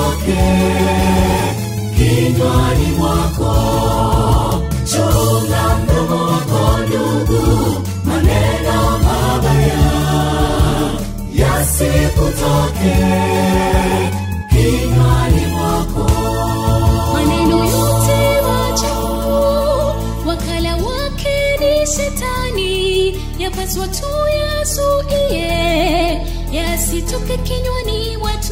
yasikutoke kinywani mwako chunga mdomo wako ndugu maneno mabaya yasikutoke kinywani mwako maneno yote machafu wakala wake ni shetani yapaswa tu yazuie yasitoke kinywani watu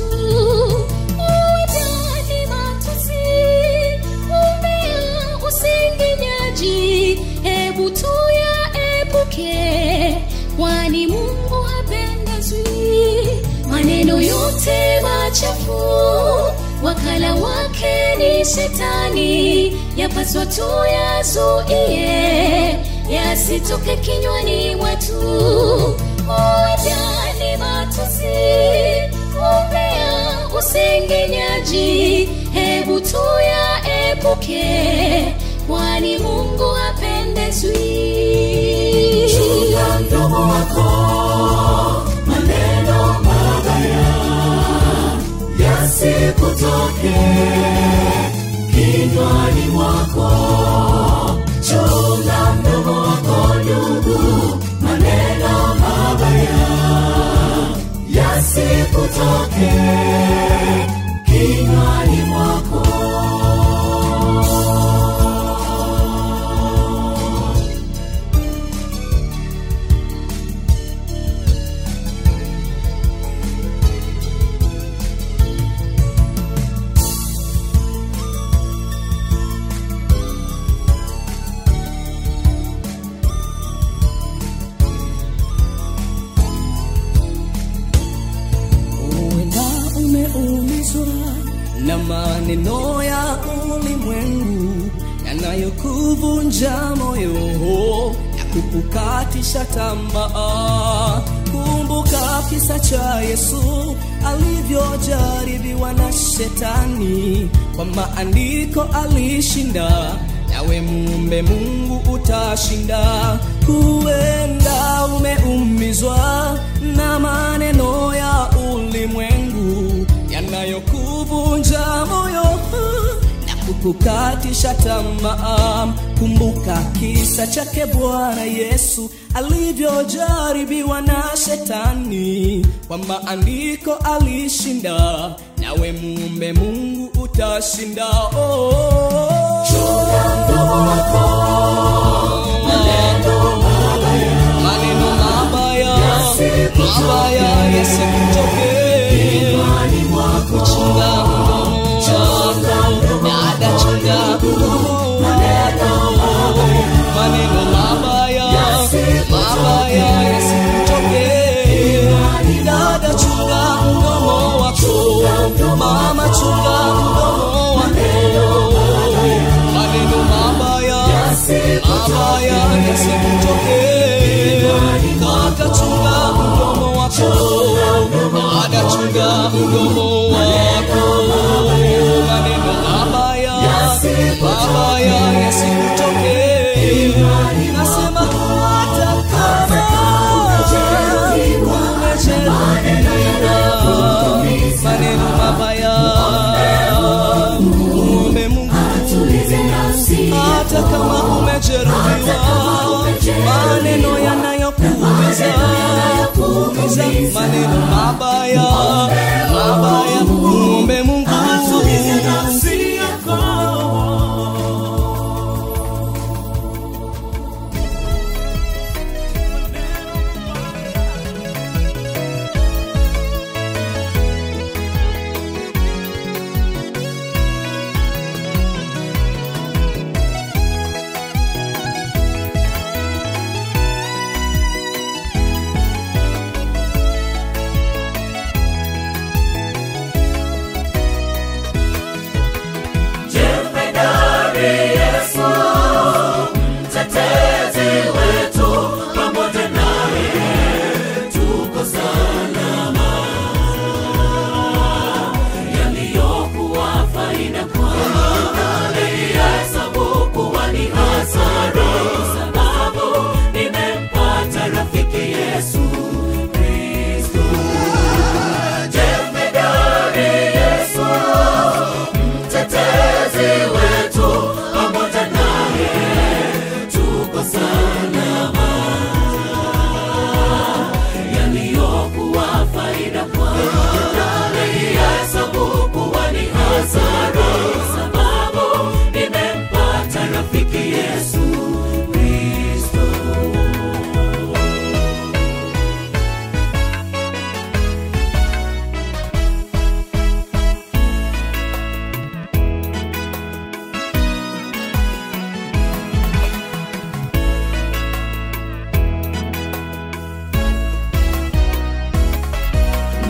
uwajani matusi umbea usinginyaji hebu tu yaepuke kwani mungu hapendezwi maneno yote machafu wakala wake ni shetani yapaswa tu yazuie yasitoke kinywani watu uwajani matusi umbea usengenyaji hebu tu yaepuke kwani mungu hapendezwi chunga mdomo wako maneno mabaya yasikutoke kinywani mwako chunga mdomo wako ndugu maneno mabaya yasikutoke kinywani mwako huenda umeumizwa na maneno ya ulimwengu yanayokuvunja moyo na kukukatisha tamaa kumbuka kisa cha yesu alivyojaribiwa na shetani kwa maandiko alishinda nawe mumbe mungu utashinda huenda umeumizwa na maneno ya ulimwengu yanayokuvunja moyo na kukukatisha tamaa kumbuka kisa chake bwana yesu alivyojaribiwa na shetani kwa maandiko alishinda nawe mumbe mungu utashinda oh. maneno mabaya mabaya yasikutoke kuchunga mdomo dada chunga mdomo maneno mabaya mabaya yasikutoke dada chunga mdomo wako mama chunga mdomo wako maneno mabaya mabaya yasikutoke kaka chunga mdomo wako dada chunga mdomo wako maneno mabaya mabaya yasikutoke nasema hata kama umejeruhiwa maneno mabaya muombe mungu hata kama umejeruhiwa maneno yanayokuumiza kuumiza maneno mabaya mabaya muombe mungu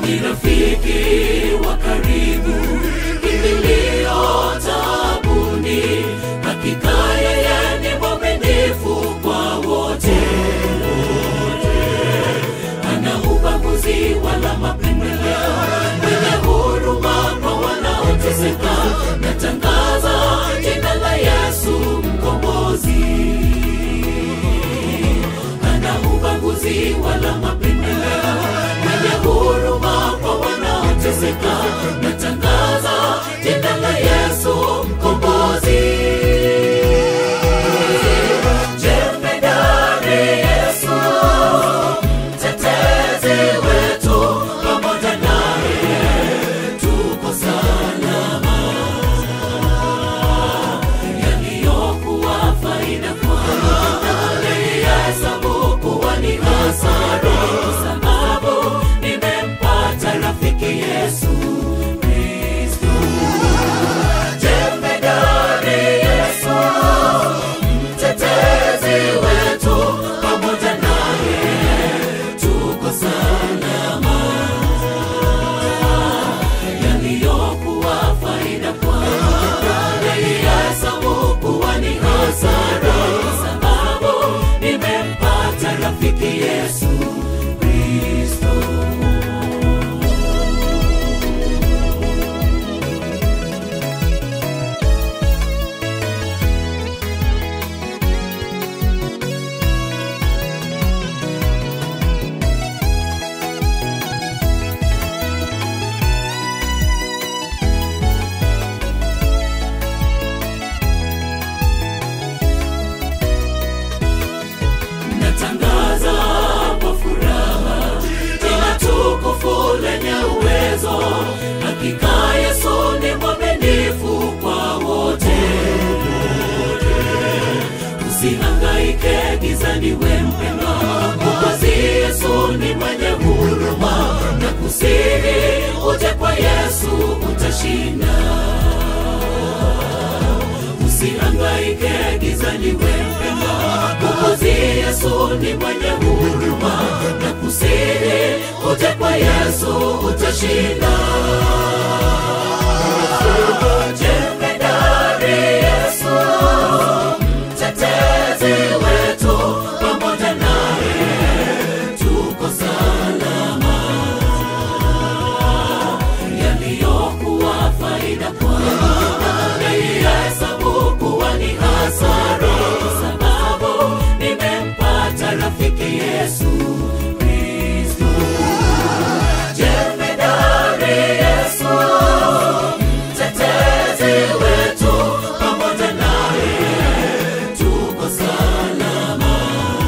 ni rafiki wa karibu kimbilio taabuni hakika yeye ni mwaminifu kwa wote ana ubaguzi wala mapendeleo mwenye huruma kwa wanaoteseka natangaza jina la yesu mkombozi ana ubaguzi wala mapendeleo mwenye huruma kwa wanaoteseka natangaza jina la yesu mkombozi jemedari yesu mtetezi wetu pamoja naye tuko salama yaliyokuwa faida kwangu naihesabu kuwa ni hasara kwa sababu nimempata rafiki yesu kristo jemedari yesu mtetezi wetu pamoja naye tuko salama yaliyokuwa faida kwangu naihesabu kuwa ni hasara kwa sababu nimempata rafiki yesu kristo natangaza kwa furaha jina tukufu lenye uwezo hakika yesu ni mwaminifu kwa wote usihangaike gizani we mpendwa mwokozi yesu ni mwenye huruma na kusihi uje kwa yesu utashinda usihangaike gizani we mpendwa mwokozi yesu ni mwenye huruma na kusihi uje kwa yesu utashinda jemedari yesu mtetezi wetu pamoja naye tuko salama yaliyokuwa faida kwangu naihesabu kuwa ni hasara kwa sababu nimempata rafiki yesu kristo jemedari yesu mtetezi wetu pamoja naye tuko salama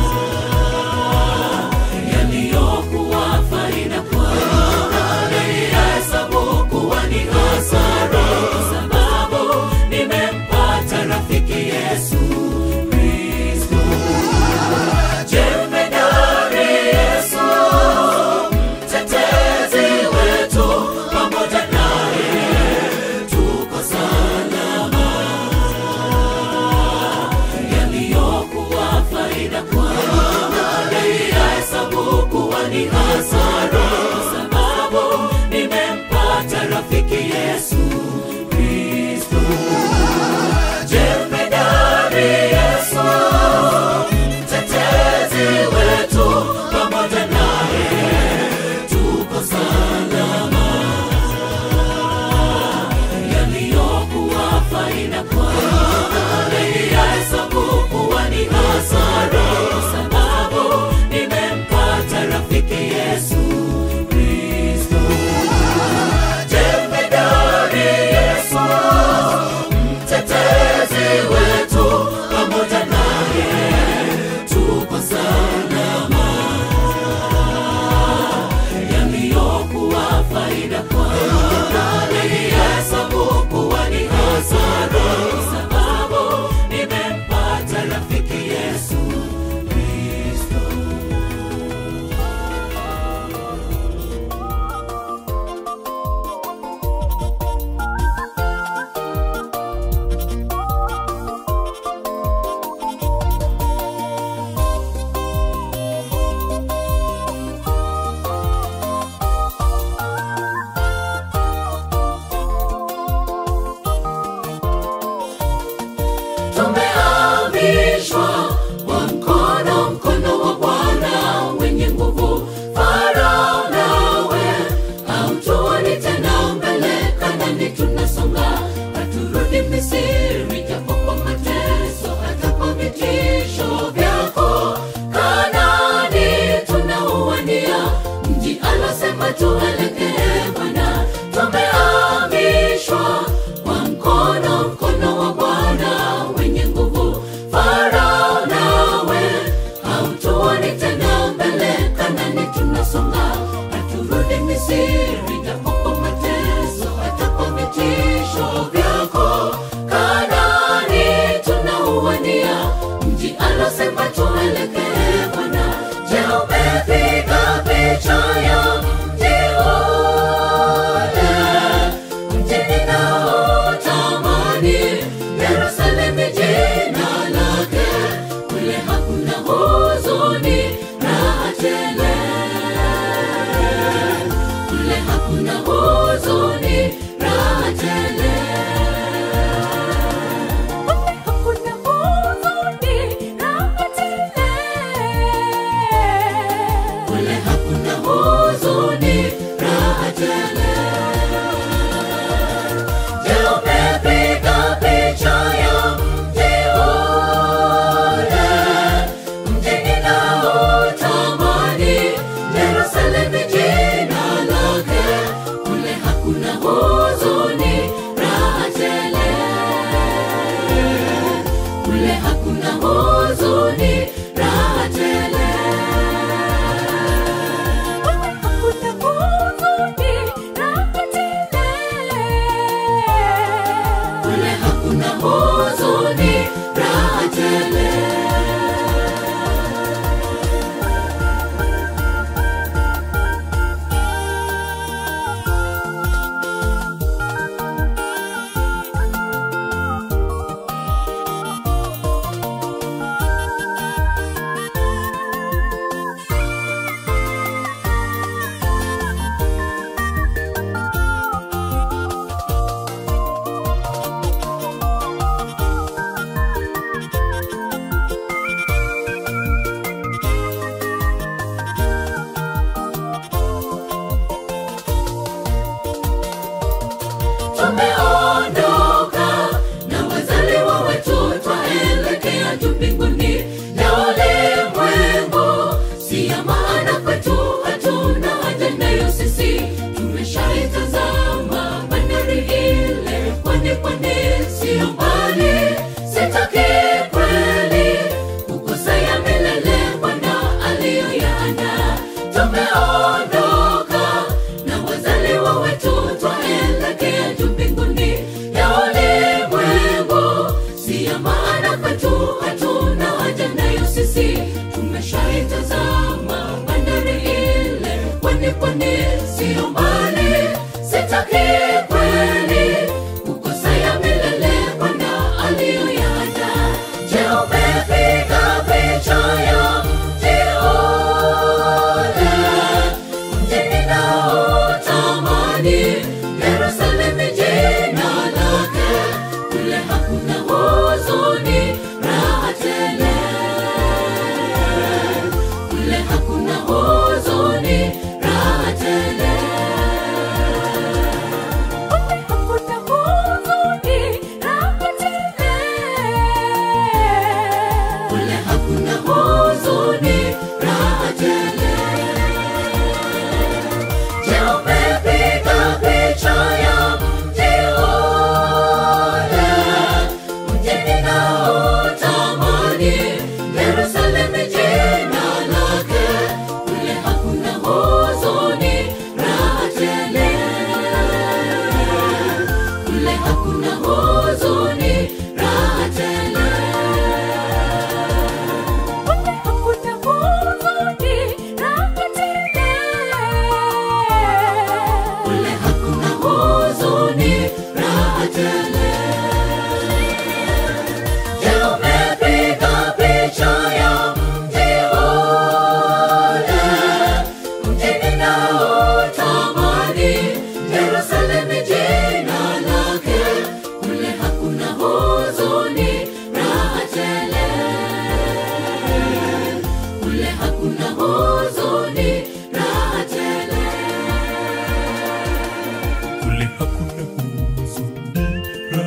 yaliyokuwa faida kwangu naihesabu kuwa ni hasara kwa sababu nimempata rafiki yesu kristo jemedari yesu mtetezi wetu pamoja naye tuko salama yaliyokuwa faida kwangu naihesabu kuwa ni hasara kwa sababu nimempata rafiki yesu kristo jemedari yesu mtetezi wetu pamoja naye tuko salama yaliyokuwa faida kwangu naihesabu kuwa ni hasara kwa sababu nimempata rafiki yesu kristo jemedari yesu mtetezi wetu pamoja naye tuko salama yaliyokuwa faida kwangu naihesabu kuwa ni hasara kwa sababu nimempata rafiki yesu kristo tuelekee Bwana. Tumehamishwa kwa mkono, mkono wa Bwana wenye nguvu. Farao nawe hautuoni tena mbele, Kanani tunasonga, haturudi Misri, japo kwa mateso, hata kwa vitisho vyako. Kanani tunauania, mji alosema tuelekee Bwana. Je, umepiga picha ya mji ule, mji ninaotamani, Yerusalemu jina lake, kule hakuna huzuni, raha tele kule hakuna huzuni, raha tele. Hakuna huzuni, raha tele. Kule hakuna huzuni, raha tele. Je, umepiga picha ya mji ule, mji ninaotamani, Yerusalemu jina lake, kule hakuna huzuni, raha tele. Kule hakuna huzuni, raha tele. Hakuna huzuni, raha tele. Kule hakuna huzuni, raha tele. tumeondoka na wazaliwa wetu twaelekea juu mbinguni ya ulimwengu si ya maana kwetu hatuna haja nayo sisi tumeshaitazama bandari ile pwani pwani siyo mbali sitaki kweli kukosa ya milele bwana aliyoyaanda tumeondoka na wazaliwa wetu twaelekea juu mbinguni ya ulimwengu si ya maana kwetu hatuna haja nayo sisi tumeshaitazama bandari ile pwani pwani siyo mbali sitaki kweli kukosa ya milele bwana aliyoyaanda je umepiga picha ya mji ule mji ninaotamani Yerusalemu jina lake, kule hakuna huzuni, raha tele. Kule hakuna huzuni, raha tele. Kule hakuna huzuni, raha tele. Kule hakuna huzuni, raha tele. Je, umepiga picha ya mji ule, mji ninaotamani, Yerusalemu jina lake, kule hakuna huzuni, raha tele. Kule hakuna huzuni, raha tele. Kule hakuna huzuni, raha tele. Kule hakuna huzuni, raha tele. Je, umepiga picha ya mji ule, mji ninaotamani, Yerusalemu jina lake, kule hakuna huzuni, raha tele. Kule hakuna huzuni, raha tele. kule hakuna huzuni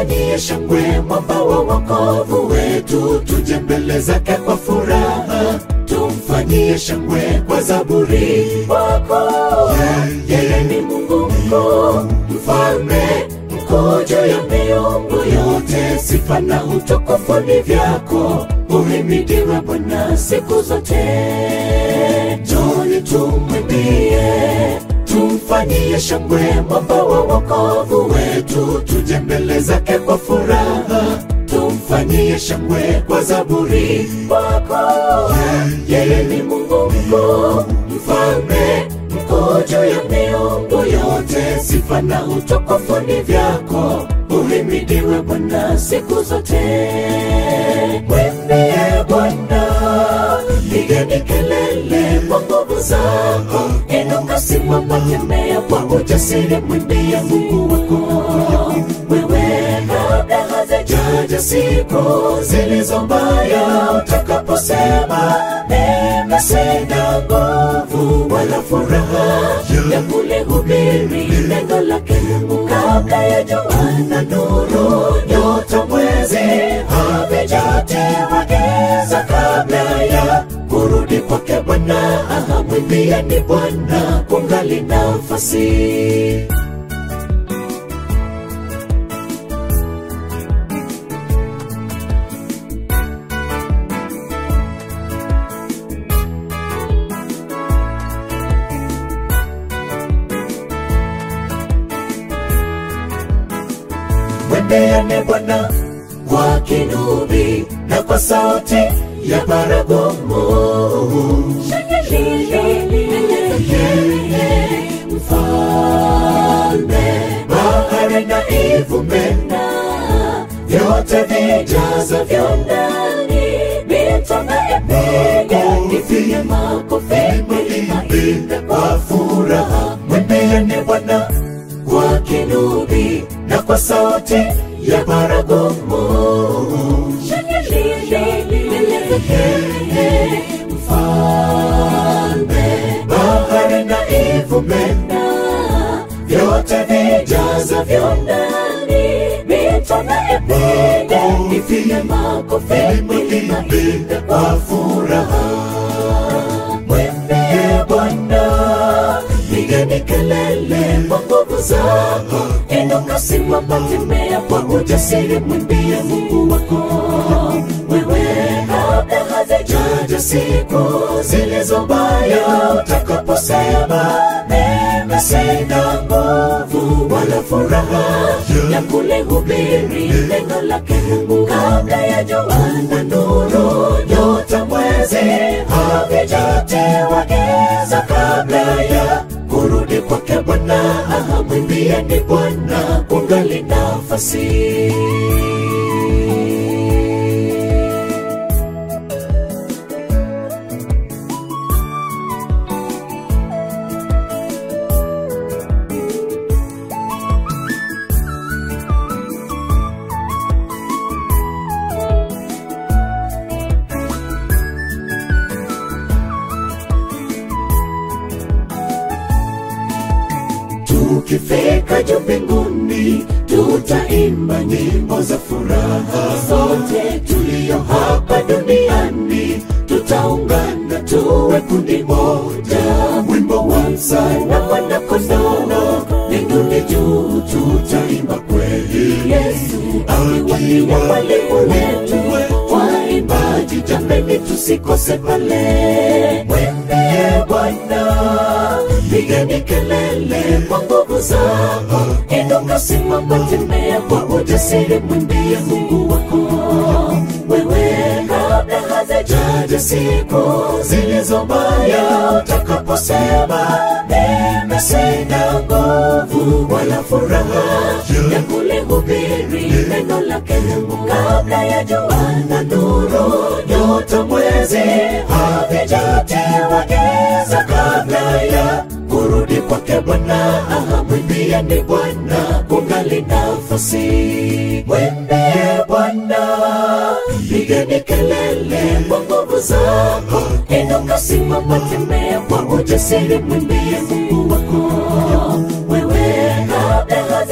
tumfanyie shangwe mwamba wa wokovu wetu tuje mbele zake kwa furaha tumfanyie shangwe kwa zaburi wako yeye ni mungu mkuu mfalme mkuu juu ya miungu yote sifa na utukufu ni vyako uhimidiwe bwana siku zote joni tumwimbie tumfanyie shangwe mwamba wa wokovu wetu tuje mbele zake kwa furaha tumfanyie shangwe kwa zaburi wako yeye ni mungu mkuu mfalme mkuu juu ya miungu yote sifa na utukufu ni vyako uhimidiwe bwana siku zote mwimbie bwana pigeni kelele kwa nguvu zako inuka simama tembea kwa ujasiri mwimbie mungu wako wewe kabla hazijaja siku zilizo mbaya utakaposema mimi sina nguvu wala furaha ya kulihubiri neno lake mungu kabla ya jua na nuru nyota mwezi havijatiwa giza kabla ya kurudi kwake bwana ahamwimbieni bwana kungali nafasi mwimbiane bwana kwa kinubi na kwa sauti ya baragumu mfalme bahari na ivumena vyote vijazavyo ndani mito na epega ipige makofi milima kwa furaha mwimbiane bwana kwa kinubi na kwa sauti ya baragumu mfalme bahari na ivumena vyote vijazavyo ndani mito na epega ipige makofi milima ipige kwa furaha mwembie bwana pigeni kelele kwa nguvu zako inuka simama tembea kwa ujasiri mwimbie mungu wako wewe kabla hazijaja siku zilizo mbaya utakaposema mimi sina nguvu wala furaha ya kulihubiri neno lake mungu kabla ya jua na nuru nyota mwezi havijatiwa giza kabla ya kurudi kwake bwana ahamwimbieni bwana kungali nafasi tukifika juu mbinguni tutaimba nyimbo za furaha sote tulio hapa duniani tutaungana tuwe kundi moja wimbo wa msana mwana kondono mbinguni juu tutaimba kweli yesu akiwa mwalimu wetu waimbaji jameni tusikose pale mwendie bwana pigeni kelele kwa nguvu zako inuka simama tembea kwa ujasiri mwimbie mungu wako wewe kabla hazijaja siku zilizo mbaya utakaposema mimi sina nguvu wala furaha ya kulihubiri neno lake mungu kabla ya jua na nuru nyota mwezi havijatiwa giza kabla ya kurudi kwake bwana ahamwimbieni bwana kungali nafasi mwimbie bwana pigeni kelele kwa nguvu zako inuka simama tembea kwa ujasiri mwimbie mungu wako wewe kabla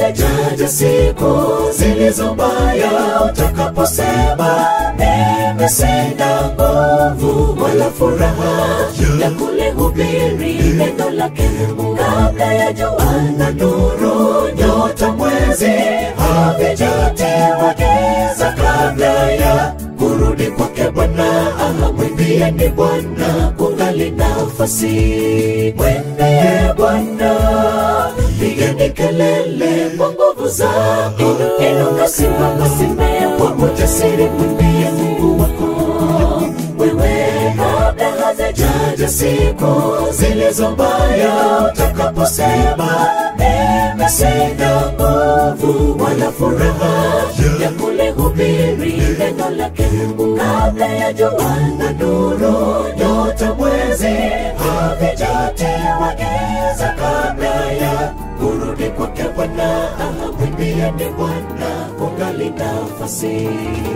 hazijaja siku zilizo mbaya utakaposema mimi sina nguvu wala furaha ya kulihubiri neno lake Mungu kabla ya jua na nuru nyota mwezi havijatiwa giza kabla ya kurudi kwake Bwana mwimbieni Bwana kungali nafasi mwendeye Bwana pigeni kelele kwa nguvu zako inuka simama simama kwa ujasiri mwambie Mungu wako wewe kabla hazijaja siku zilizo mbaya utakaposema mimi sina nguvu wala furaha ya kulihubiri neno lake Mungu kabla ya jua na nuru nyota mwezi havijatiwa giza kabla ya kurudi kwake Bwana mwimbieni Bwana kungali nafasi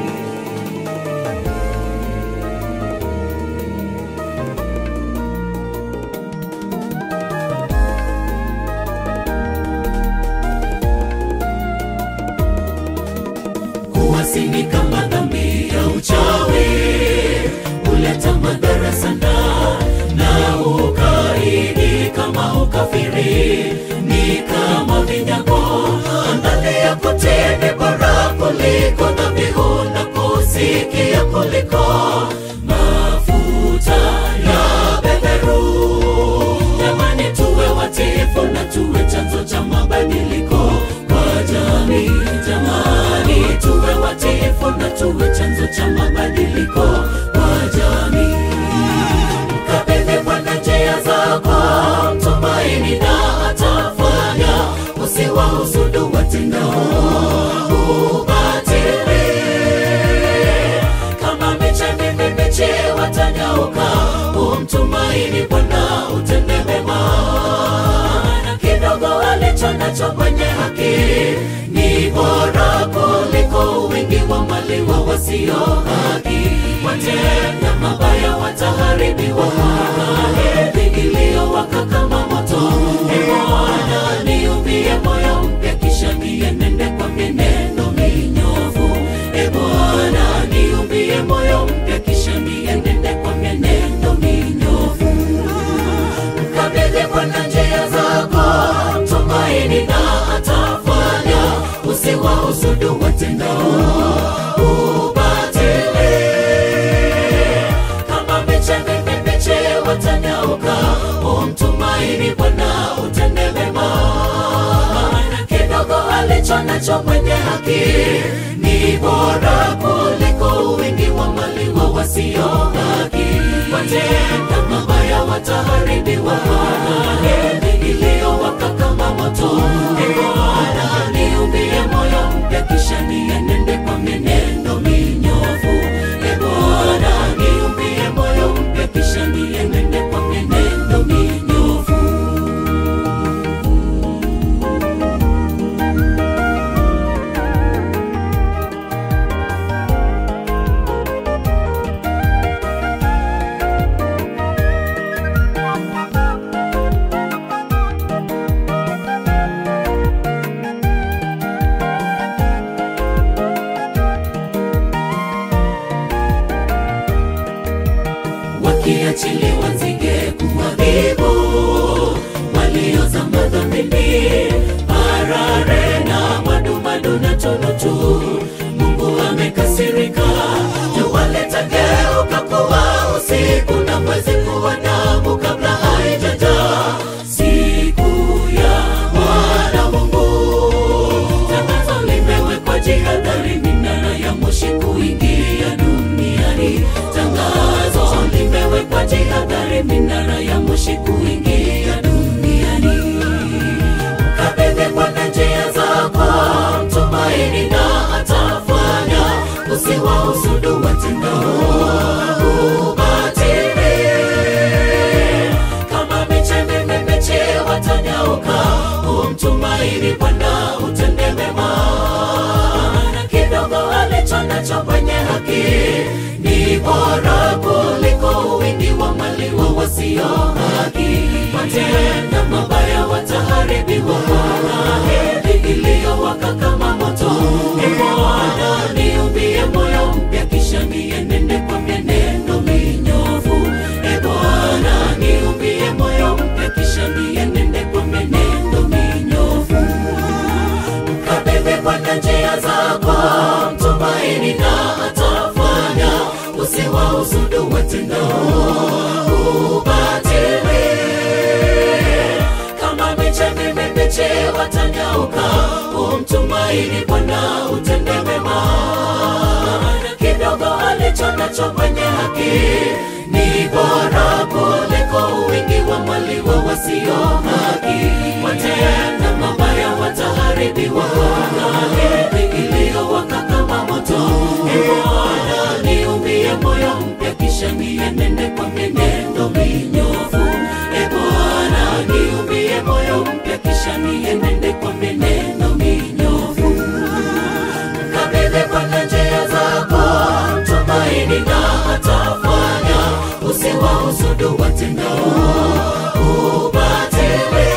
kuwasini kama dhambi ya uchawi huleta madhara sana na ukaidi kama ukafiri ni kama vinyago ndani ya kutini bora kuliko dhabihu na kusikia kuliko mafuta ya beberu jamani tuwe watifu na tuwe chanzo cha mabadiliko kwa jamii jamani tuwe watifu na tuwe chanzo cha mabadiliko kwa jamii mkabidhi bwana njia zako mtumaini na atafanya usiwahusudu watendao ubatili kama miche mimi miche watanyauka umtumaini bwana utende mema na kidogo alicho nacho mwenye haki ni bora kuliko wingi wa mali wa wasio haki watenda mabaya wataharibiwa heri iliyowaka kama moto e bwana niumbie moyo mpya kisha nienende kwa mienendo minyofu e bwana niumbie moyo mpya kisha nienende kwa mienendo minyofu mkabidhi bwana njia zako mtumaini na atafanya usiwahusudu watendao ubatili kama miche mimi miche watanyauka umtumaini bwana utende mema maana kidogo alicho nacho mwenye haki ni bora kuliko wingi wa mali wa wasio haki watenda mabaya wataharibiwa heri iliyowaka kama moto e bwana niumbie moyo mpya kisha nienende kwa mienendo minyofu e bwana niumbie moyo mpya kisha nienende kwa mienendo minyofu wakiachiliwa nzige kuadhibu waliozama dhambini parare na madumadu na tunutu mungu amekasirika juwaletegeuka kuwa usiku na mwezi kuwa damu kabla haijajaa siku ya bwana mungu tangazo limewekwa jihadhari minara ya moshi kuingia duniani tangazo limewekwa jihadhari minara ya moshi kuingia duniani kabidhi bwana njia zako mtumaini na atafanya usiwahusudu watendao ubatili kama miche mimi miche watanyauka umtumaini bwana utende mema na kidogo alicho nacho mwenye haki ni bora kuliko wingi wa mali wa wasio haki watenda mabaya wataharibiwa heri iliyowaka kama moto. E Bwana, niumbie moyo mpya, kisha nienende kwa mienendo minyofu. E Bwana, niumbie moyo mpya, kisha nienende kwa mienendo minyofu. Mkabidhi Bwana njia zako, mtumaini na atafanya. Usiwahusudu watendao ubatili, kama miche mibichi watanyauka. Umtumaini Bwana, utende mema. Kidogo alicho nacho mwenye haki ni bora kuliko wingi wa mali wa wasio haki. Watenda mabaya wataharibiwa na heri iliyowaka kama moto. E Bwana, niumbie moyo mpya, kisha nienende kwa mienendo minyofu. E Bwana, niumbie moyo mpya, kisha nienende kwa mienendo minyofu. Mkabidhi Bwana njia zako, tumaini na atafanya. Usiwahusudu watendao ubatili,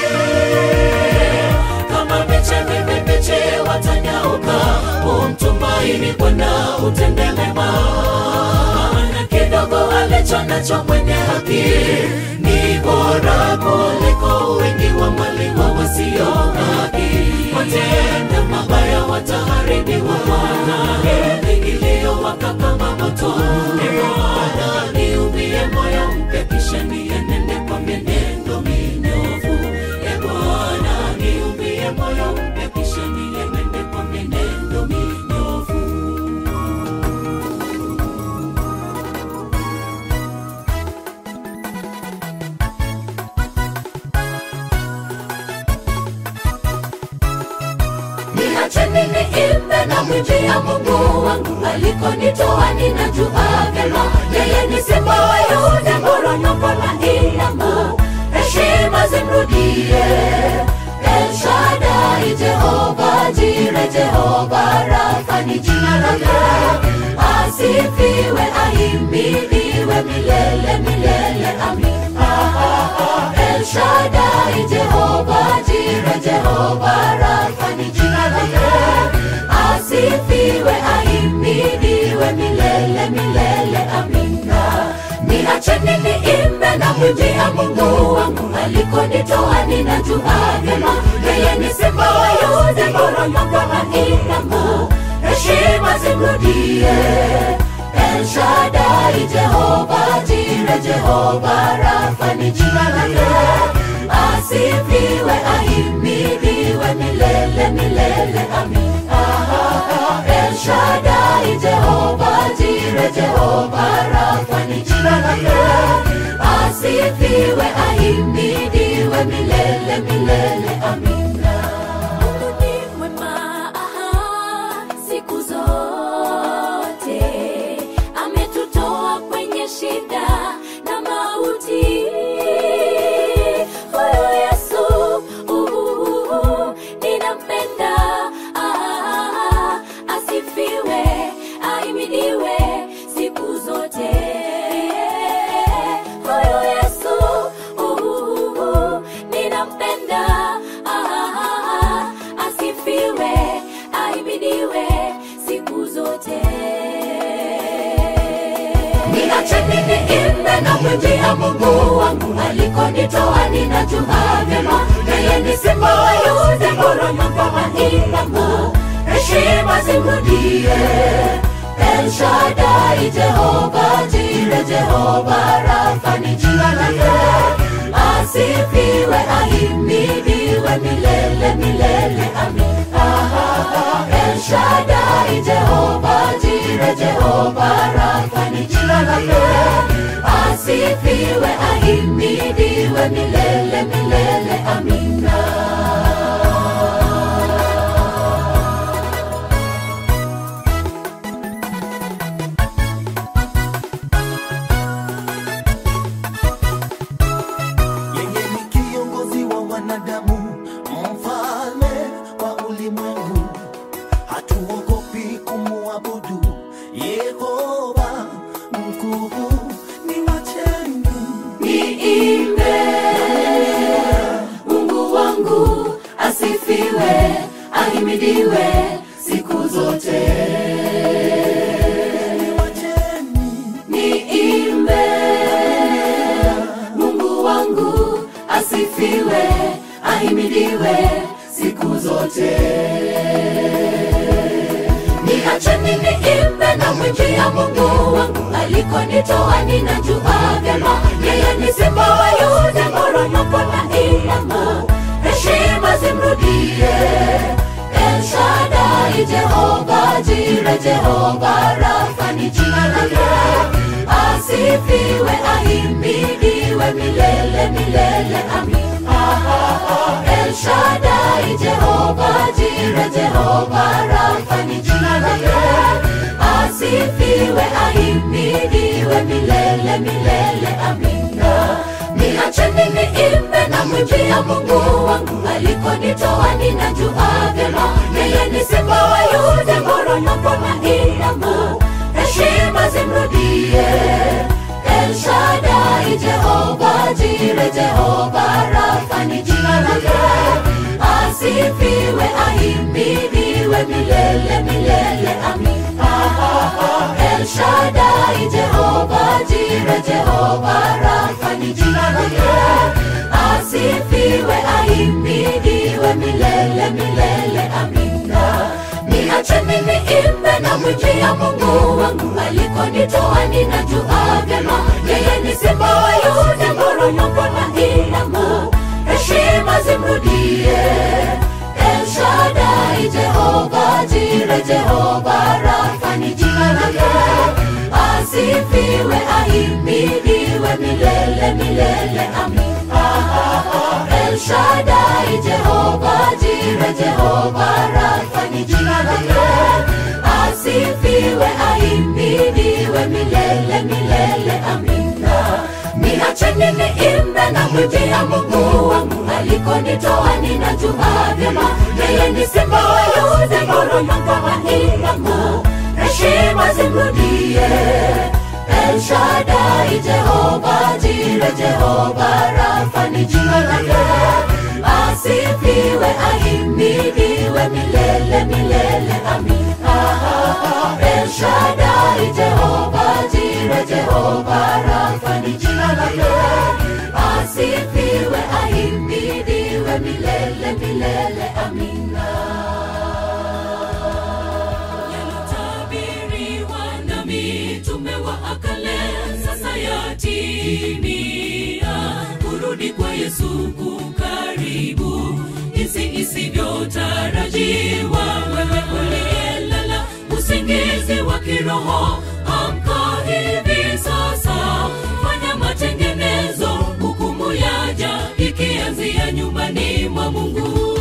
kama miche mibichi watanyauka. Umtumaini Bwana, utende mema. Kidogo alicho nacho mwenye haki ni bora kuliko wingi wa mali wa wasio haki. Watenda mabaya wataharibiwa na heri iliyowaka kama moto. E Bwana, niumbie moyo mpya, kisha nienende kwa mienendo minyofu. E Bwana, niumbie moyo mpya, kisha nienende kwa mienendo minyofu. Niacheni niimbe na mwimbia Mungu wangu alikonitoa, ninajua vyema yeye ni simba wa Yuda, ngoronyoko na inama, heshima zimrudie. El Shaddai, Jehova Jire, Jehova Rafa ni jina lake, asifiwe, ahimidiwe milele milele, amin. Ah, ah, ah. El Shaddai, Jehova Jire, Jehova Rafa ni jina lake, asifiwe, ahimidiwe milele milele, amina. Niacheni niimbe na mwimbia Mungu wangu alikonitoa, ninajua vyema yeye ni simba wa Yuda, ngoronyoko na inama, heshima zimrudie. El Shaddai, Jehova Jire, Jehova Rafa ni jina lake, asifiwe, ahimidiwe milele milele, amin. Ah, ah, ah. El Shaddai, Jehova Jire, Jehova Rafa ni jina lake, asifiwe, ahimidiwe milele milele, amina. Mungu ni mwema, aha, siku zote ametutoa kwenye shida na mauti. Huyu Yesu uh, ninampenda, ah, asifiwe, ahimidiwe siku zote. Huyu Yesu uh, ninampenda, ah, asifiwe, ahimidiwe siku zote. Niacheni niimbe na mwimbia Mungu wangu alikonitoa, ninajua vyema yeye ni simba wa Yuda, ngoronyoko na inama, heshima zimrudie. El Shaddai, Jehova Jire, Jehova Rafa ni jina lake, asifiwe, ahimidiwe milele milele, amin. Ah, ah, ah. El Shaddai, Jehova Jire, Jehova Rafa ni jina lake, asifiwe, ahimidiwe milele milele, amina. yeye ni kiongozi wa wanadamu, mfalme wa ulimwengu. Hatuogopi kumuabudu Yehova mkuu. Ni wacheni Niimbe Mungu wangu zote Niwacheni niimbe mungu wangu asifiwe ahimidiwe siku zote niacheni niimbe na mwimbia mungu wangu alikonitoa ninajua vyema yeye ni simba wa yuda moronyoko na ilamu heshima zimrudie elshadai jehova jire jehova rafa ni jina lake asifiwe ahimidiwe milele milele amin elshadai jehova jire jehova rafa ni jina lake asifiwe ahimidiwe milele milele amina niacheni niimbe na mwimbia mungu wangu alikonitoa ninajua vyema yeye ni simba wa yuda moronyoko na ilamu heshima zimrudie elshadai jehova jire jehova rafa ni jina lake asifiwe ahimidiwe milele milele amina elshadai jehova jire jehova rafa ni jina lake asifiwe ahimidiwe milele milele amina niacheni niimbe na mwimbia mungu wangu alikonitoa ninajua vyema yeye ni simba wa yuda moronyoko na ilamu heshima zimrudie elshadai jehova jire jehova rafa ni jina lake asifiwe ahimidiwe milele milele amina elshadai jehova jire jehova rafa ni jina lake asifiwe ahimidiwe milele milele amina niacheni niimbe na mwimbia mungu wangu alikonitoa ninajua vyema yeye ni simba wa yuda moronyoko na ilamu heshima zimrudie elshadai jehova jire jehova rafa ni jina lake asifiwe ahimidiwe milele milele amina elshadai jehova jire jehova rafa ni jina lake asifiwe ahimidiwe milele milele amina yalitabiriwa na mitume wa akale sasa yatimia kurudi kwa yesu kukaribu jinsi isivyotarajiwa wewe uliyelala usingizi wa kiroho amka hivi sasa fanya matengenezo hukumu yaja ikianzia nyumbani mwa mungu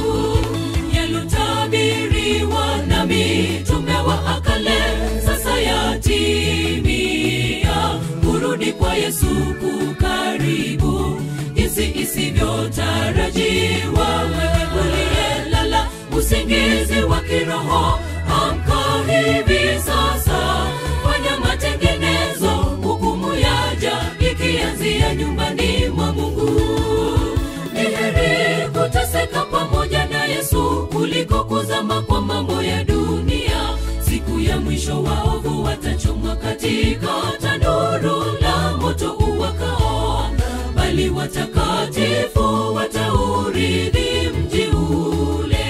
yalotabiriwa na mitume wa akale sasa yatimia kurudi kwa yesu kukaribu jinsi isivyotarajiwa wewe uliyelala usingizi wa kiroho amka hivi sasa fanya matengenezo hukumu yaja ikianzia nyumbani mwa mungu ni heri kuteseka pamoja na yesu kuliko kuzama kwa mambo ya dunia siku ya mwisho waovu watachomwa katika tanuru la moto uwakao bali watakatifu wataurithi mji ule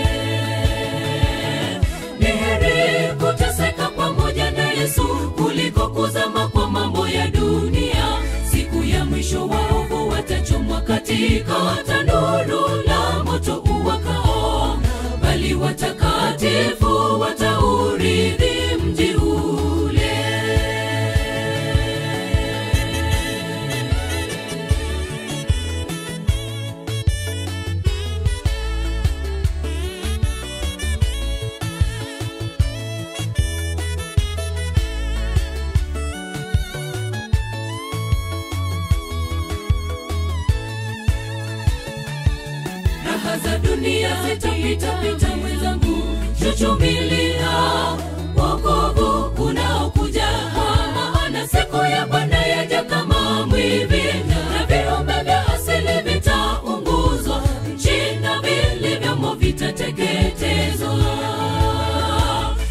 ni heri kuteseka pamoja na yesu kuliko kuzama kwa mambo ya dunia siku ya mwisho waovu watachomwa katika tanuru la moto uwakao bali watakatifu wataurithi mji ule raha za dunia zitapitapita mwenzangu chuchumilia wokovu unaokuja maana siku ya bwana yaja kama mwivi na viumbe vya asili vitaunguzwa nchi na vilivyomo vitateketezwa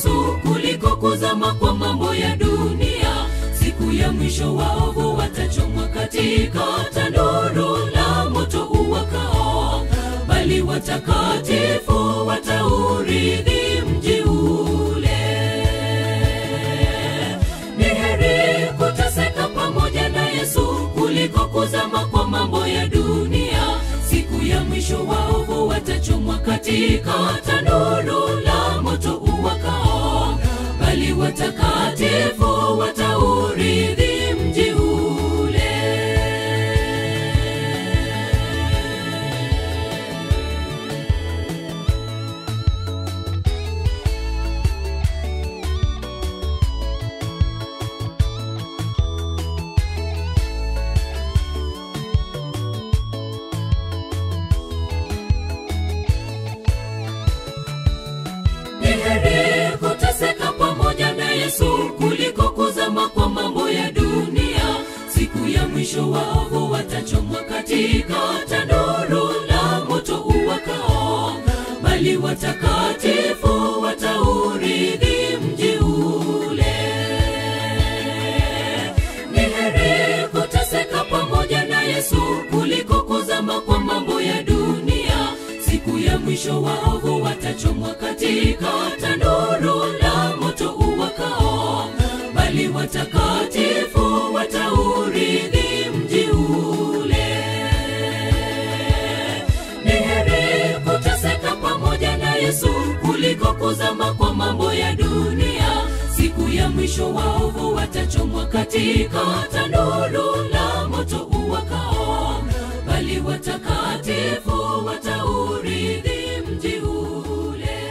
yesu kuliko kuzama kwa mambo ya dunia siku ya mwisho waovu watachomwa katika tanuru la moto uwakao bali watakatifu wataurithi mji ule ni heri kuteseka pamoja na yesu kuliko kuzama kwa mambo ya dunia siku ya mwisho waovu watachomwa katika tanuru la moto uwakao bali watakatifu wataurithi mji ule ni heri kuteseka pamoja na yesu kuliko kuzama kwa mambo ya dunia siku ya mwisho waovu watachomwa katika tanuru la moto uwakao bali watakatifu wataurithi mji ule ni heri kuteseka pamoja na yesu kuliko kuzama kwa mambo ya dunia siku ya mwisho waovu watachomwa katika tanuru la moto uwakao bali watakatifu wataurithi mji ule ni heri kuteseka pamoja na yesu kuliko kuzama kwa mambo ya dunia siku ya mwisho waovu watachomwa katika tanuru la moto uwakao bali watakatifu wataurithi mji ule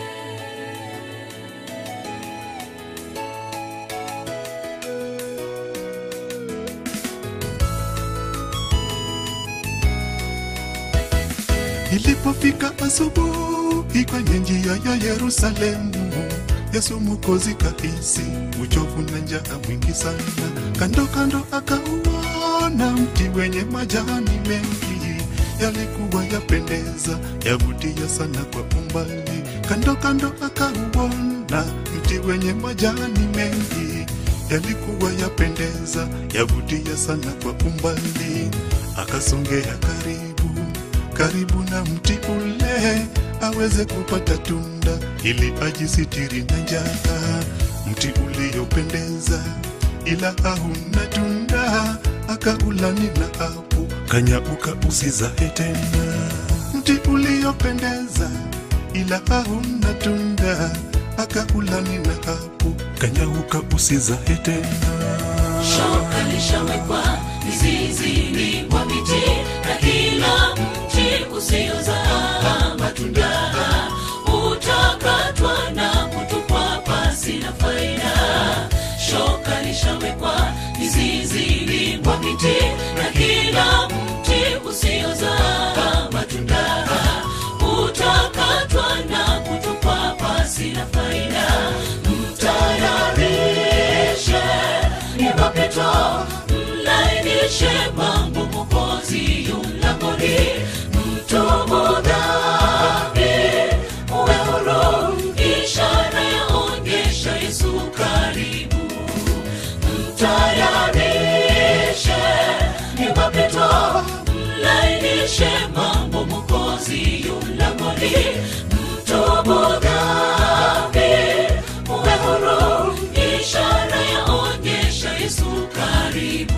Ilipofika asubuhi kwenye njia ya Yerusalemu, Yesu Mwokozi kahisi uchovu na njaa mwingi sana. Kando kando akauona mti wenye majani mengi, yalikuwa yapendeza, yavutia sana kwa umbali. Kando kando akauona mti wenye majani mengi, yalikuwa yapendeza, yavutia sana kwa umbali. Akasongea karibu karibu na mti ule aweze kupata tunda ili ajisitiri na njaa. Mti uliopendeza ila hauna tunda, akaulani na hapo kanyauka usizae tena. Mti uliopendeza ila hauna tunda, akaulani na hapo kanyauka usizae tena. shoka lishawekwa mizizini mwa miti na kila mti usiozaa matunda utakatwa na kutupwa pasi na faida shoka lishawekwa mizizini mwa miti na kila mti usiozaa matunda utakatwa na kutupwa pasi na faida mtayarishe ni mapito mlainishe mambo mokozi yulangoni mtubu dhambi uwe huru ishara yaonyesha yesu karibu mtayarishe ni mapito mlainishe mambo mokozi yulangoni mtubu dhambi uwe huru ishara yaonyesha yesu karibu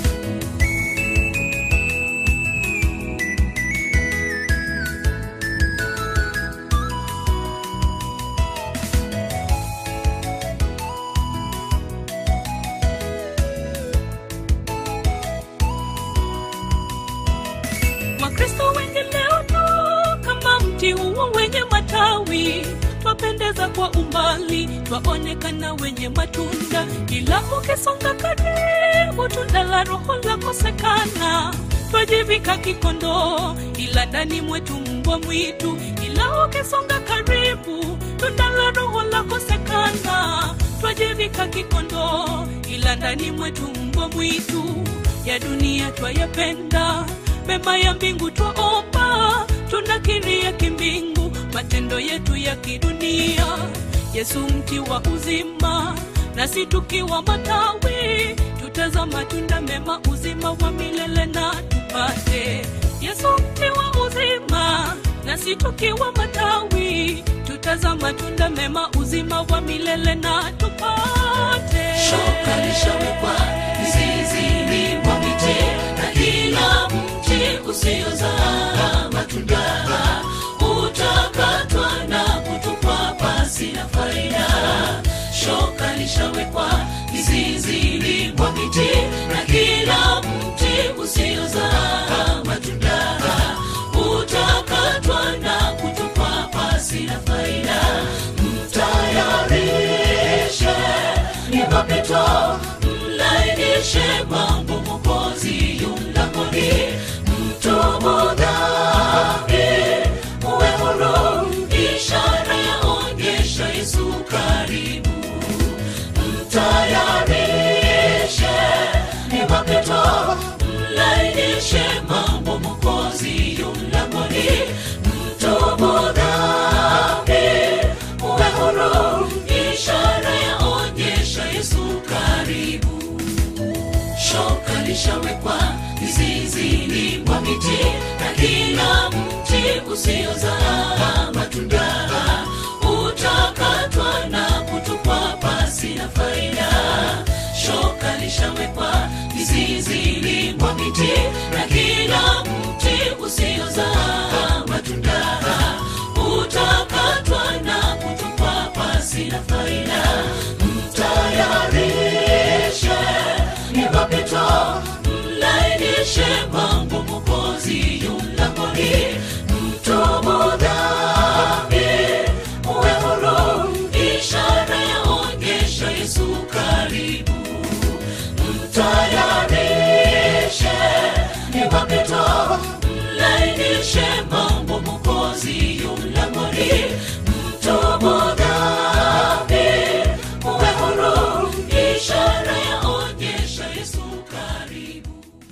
wakristo wengi leo tu kama mti huo wenye matawi twapendeza kwa umbali twaonekana wenye matunda ila ukisonga karibu tunda la roho lakosekana twajivika kikondoo ila ndani mwetu mbwa mwitu ila ukisonga karibu tunda la roho lakosekana twajivika kikondoo ila ndani mwetu mbwa mwitu ya dunia twayapenda mema ya mbingu twaomba tunakiria kimbingu matendo yetu ya kidunia yesu mti wa uzima nasi tukiwa matawi tutaza matunda mema uzima wa milele na tupate yesu mti wa uzima nasi tukiwa matawi tutaza matunda mema uzima wa milele na tupate shoka lishawekwa mzizini mwa miti na kila mti usiozaa matunda utakatwa na kutupwa pasi na faida shoka lishawekwa mzizini mwa miti na kila mti usiozaa matunda utakatwa na kutupwa pasi na faida mtayarishe ni mapito mlainishe mambo mokozi yulangoni mtubu dhambi uwe huru ishara yaonyesha yesu karibu mtayarishe ni mapito mlainishe mambo mokozi yulangoni mtubu dhambi uwe huru ishara yaonyesha yesu karibu shoka lishawekwa mizizini mwa miti na kila mti usiozaa matunda utakatwa na kutupwa pasi na faida shoka lishawekwa mizizini mwa miti na kila mti usiozaa matunda utakatwa na kutupwa pasi na faida mtayarishe ni mapito mlainishe mambo mokozi yulangoni mtubu dhambi uwe huru ishara yaonyesha yesu karibu mtayarishe ni mapito mlainishe mambo mokozi yulangoni mtubu dhambi uwe huru ishara yaonyesha yesu karibu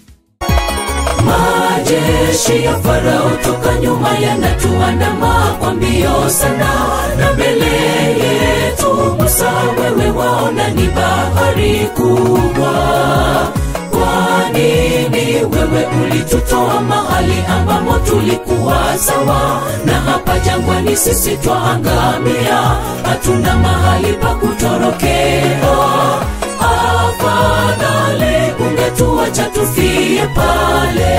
majeshi ya farao toka nyuma yanatuandama kwa mbio sana na mbele yetu musa wewe waona ni bahari kubwa kwa nini wewe ulitutoa mahali ambamo tulikuwa sawa na hapa jangwani sisi twaangamia hatuna mahali pa kutorokea afadhali ungetuacha tufie pale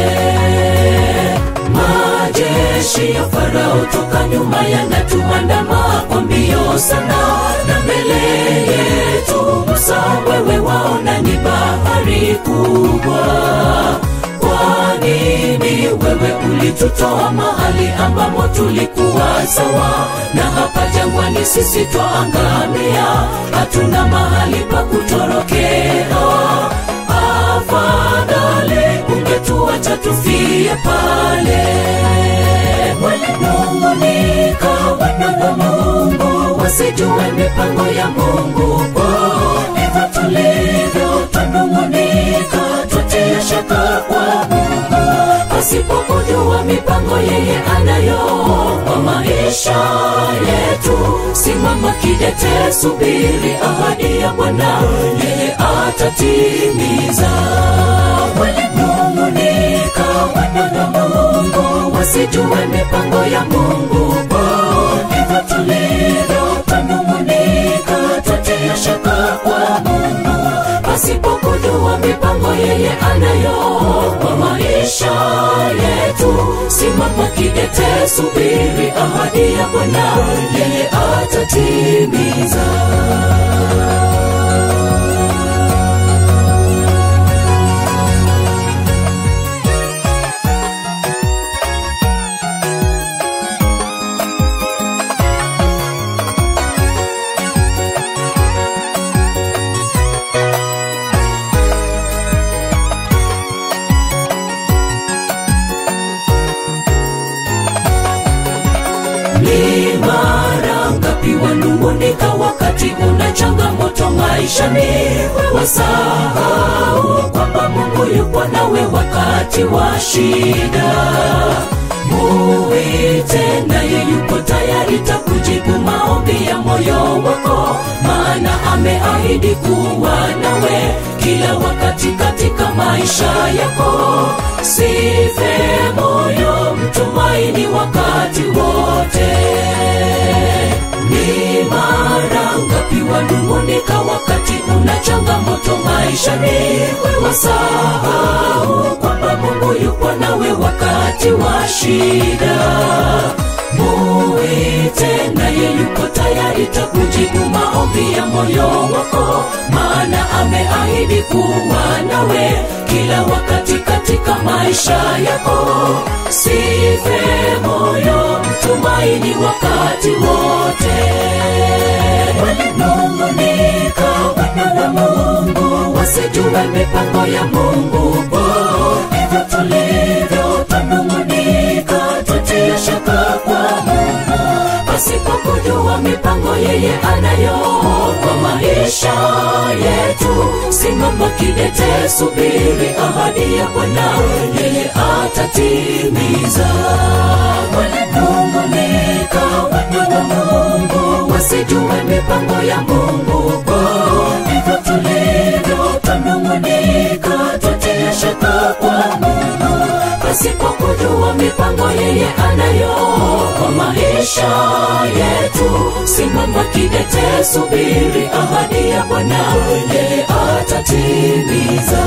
majeshi ya farao toka nyuma yanatuandama kwa mbio sana na mbele yetu musa wewe waona ni bahari kubwa kwa nini wewe ulitutoa mahali ambamo tulikuwa sawa na hapa jangwani sisi twaangamia hatuna mahali pa kutorokea afadhali ungetuacha tufie pale walinungunika wana wa mungu wasijue mipango ya mungu kwao hivyo tulivyo twanungunika twatia shaka kwa mungu pasipokujua mipango yeye anayo kwa maisha yetu simama kidete subiri ahadi ya bwana yeye atatimiza walinungunika wana na mungu wasijue mipango ya mungu kwao hivyo tulivyo twanungunika twatia shaka kwa mungu pasipokujua mipango yeye anayo kwa maisha yetu simama kidete subiri ahadi ya bwana yeye atatimiza ni mara ngapi wanungunika wakati una changamoto maishani wasahau kwamba mungu yupo nawe wakati wa shida muite naye yupo tayari takujibu maombi maombi ya moyo wako maana ameahidi kuwa nawe kila wakati katika maisha yako sife moyo mtumaini wakati wote ni mara ngapi wanung'unika wakati una changamoto maishani wasahau kwamba mungu yupo nawe wakati wa shida muite naye yuko tayari takujibu maombi ya moyo wako maana ameahidi kuwa nawe kila wakati katika maisha yako sife moyo mtumaini wakati wote walinung'unika wana wa mungu wasijue mipango ya mungu po hivyo tulivyo twanung'unika tutia shaka kwa mungu pasipo kujua mipango yeye anayo kwa maisha yetu simama kidete subiri ahadi ya bwana yeye atatimiza walinung'unika wana wa mungu wasijue mipango ya mungu kwa hivyo tulivyo twanung'unika tutia shaka kwa mungu pasipo kujua mipango yeye anayo kwa maisha yetu simama kidete subiri ahadi ya bwana yeye atatimiza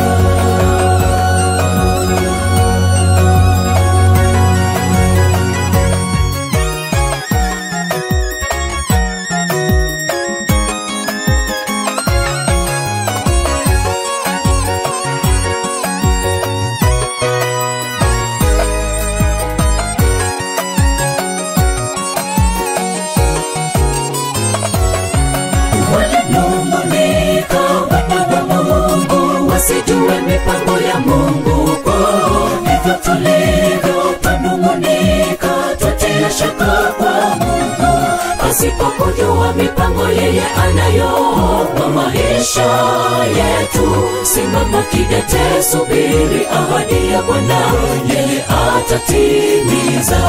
walinung'unika wana wa mungu wasijue mipango ya mungu kwao hivyo tulivyo twanung'unika twatia shaka kwa mungu pasipo kujua mipango yeye anayo kwa maisha yetu simama kidete subiri ahadi ya bwana yeye atatimiza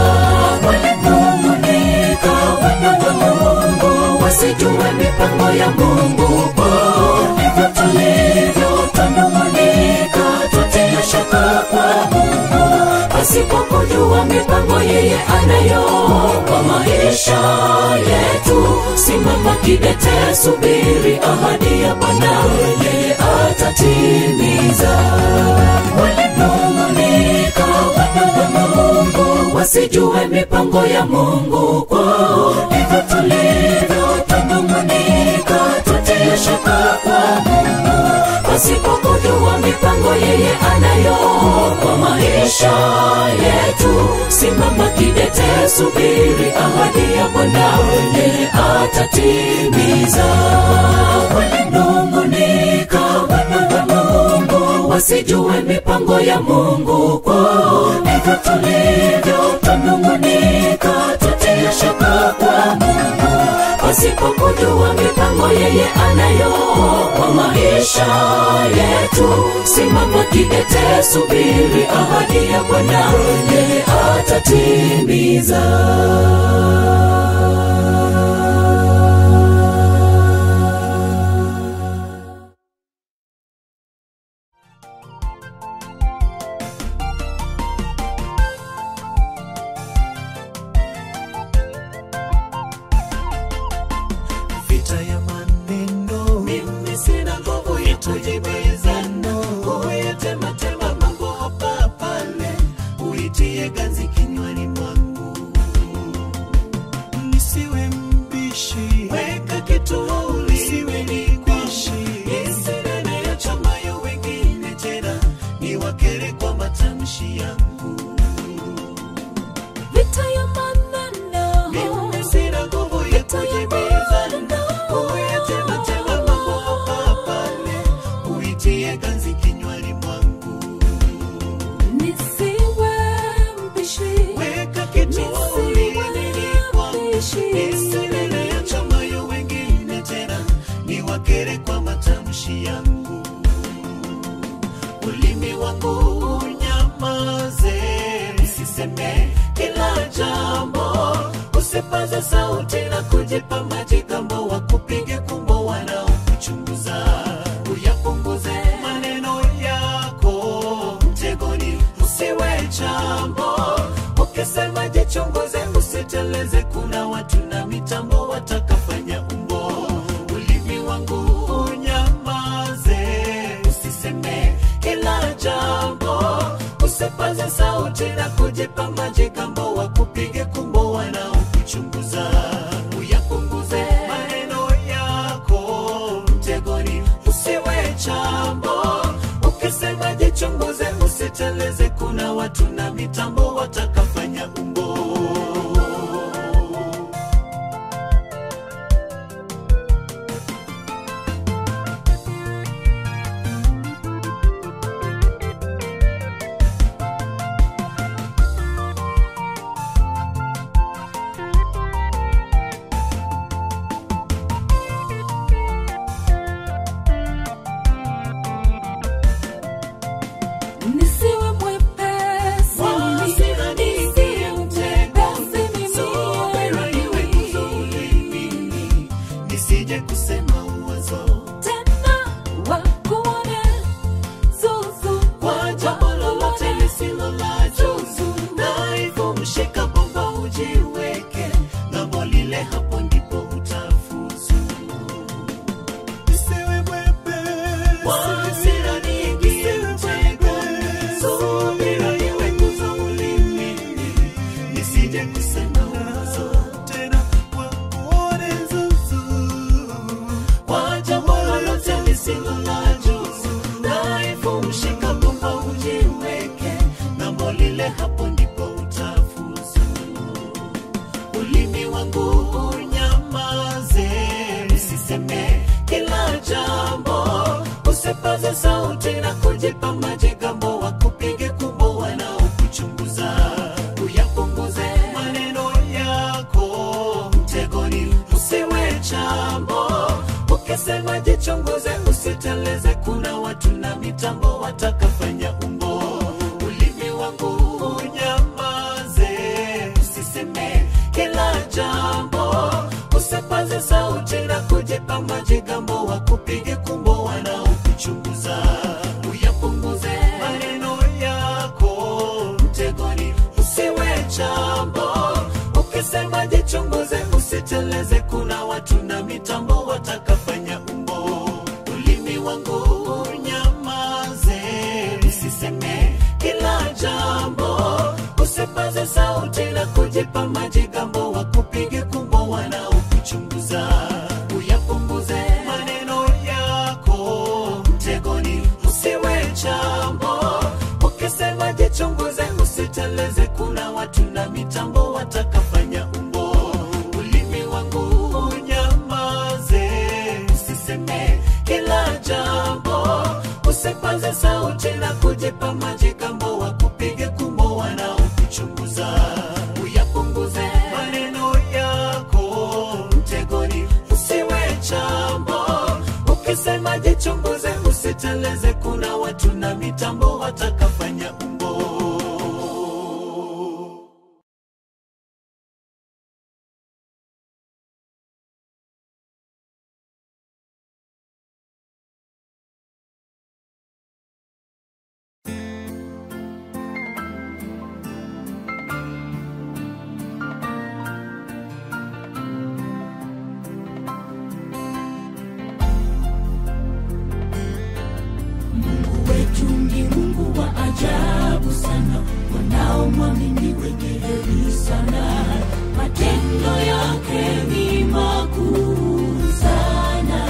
walinung'unika wana wa mungu wasijue mipango ya mungu kwao hivyo tulivyo twanung'unika twatia shaka kwa mungu pasipo kujua mipango yeye anayo kwa maisha yetu simama kidete subiri ahadi ya bwana yeye atatimiza walinung'unika wana wa mungu wasijue mipango ya mungu kwao hivyo tulivyo twanung'unika twatia shaka kwa mungu pasipo kujua mipango yeye anayo kwa maisha yetu simama kidete subiri ahadi ya bwana yeye atatimiza walinung'unika wana wa mungu wasijue mipango ya mungu kwao hivyo tulivyo twanung'unika twatia shaka kwa mungu pasipo kujua mipango yeye anayo kwa maisha yetu simama kidete subiri ahadi ya bwana yeye atatimiza vita ya maneno mimi sina nguvu ya kujibizana huyetematema mambo hapa pale uitie ganzi kinywani mwangu nisiwe mbishi weka kituuli siwe ni kwishi isinene ya chamayo wengine tena ni wakere kwa matamshi yangu vita ya maneno mimi sina nguvu ya kujibizana huyetematema mambo hapa pale uitie ganzi kinywani mwangu nisiwe mpishi weka kituuli nini kwangu isilele ya chamayo wengine tena ni wakere kwa matamshi yangu ulimi wangu unyamaze usiseme kila jambo usipaze sauti na kujipa majigambo wakupige kumbo wanaokuchunguza uyapunguze maneno yako mtegoni usiwe chambo ukisema jichunguze usiteleze kuna watu na mitambo watakafanya umbo ulimi wangu unyamaze usiseme kila jambo usipaze sauti na kujipa majigambo wakupige kumbo wanaokuchunguza uyapunguze maneno yako mtegoni usiwe chambo ukisema jichunguze usiteleze kuna watu na mitambo watakafanya umbo nisiwe mwepesi Hasira nisiwe mwepesi Subira iwe nguzo ulimini, nisije kusema uwazo tena wakuone zuzu kwa jambo lolote lisilo la juzu dhaifu mshika bomba ujiweke ng'ambo lile hapo ndipo utafuzu Nisiwe mwepesi. Kwa hasira niingie mtegoni, subira iwe nguzo ulimini, nisije kusema uwazo Tena wakuone zuzu. kwa jambo lolote lisilo la juzu dhaifu mshika bomba ujiweke ng'ambo lile hapo ndipo utafuzu ulimi wangu unyamaze usiseme kila jambo usipaze sauti na kujipa majigambo wakupige kumbo wanaokuchunguza uyapunguze maneno yako mtegoni usiwe chambo ukisema jichunguze usiteleze kuna watu na mitambo watakafanya umbo ulimi wangu unyamaze usiseme kila jambo usipaze sauti na kujipa majigambo wakupige kumbo wanaokuchunguza uyapunguze maneno yako mtegoni usiwe chambo ukisema jichunguze usiteleze kuna watu na mitambo watakafanya umbo ulimi wangu unyamaze usiseme kila jambo usipaze sauti na kujipa majigambo wakupige kumbo wanaokuchunguza uyapunguze maneno yako mtegoni usiwe chambo ukisema jichunguze usiteleze kuna watu na mitambo watakafanya umbo ulimi wangu unyamaze usiseme kila jambo usipaze sauti na kujipa majigambo wakupige kumbo wanaokuchunguza uyapunguze maneno yako mtegoni usiwe chambo ukisema jichunguze usiteleze kuna watu na mitambo watakafanya umbo Mungu wetu ni Mungu wa ajabu sana, wanaomwamini wenye heri sana. Matendo yake ni makuu sana.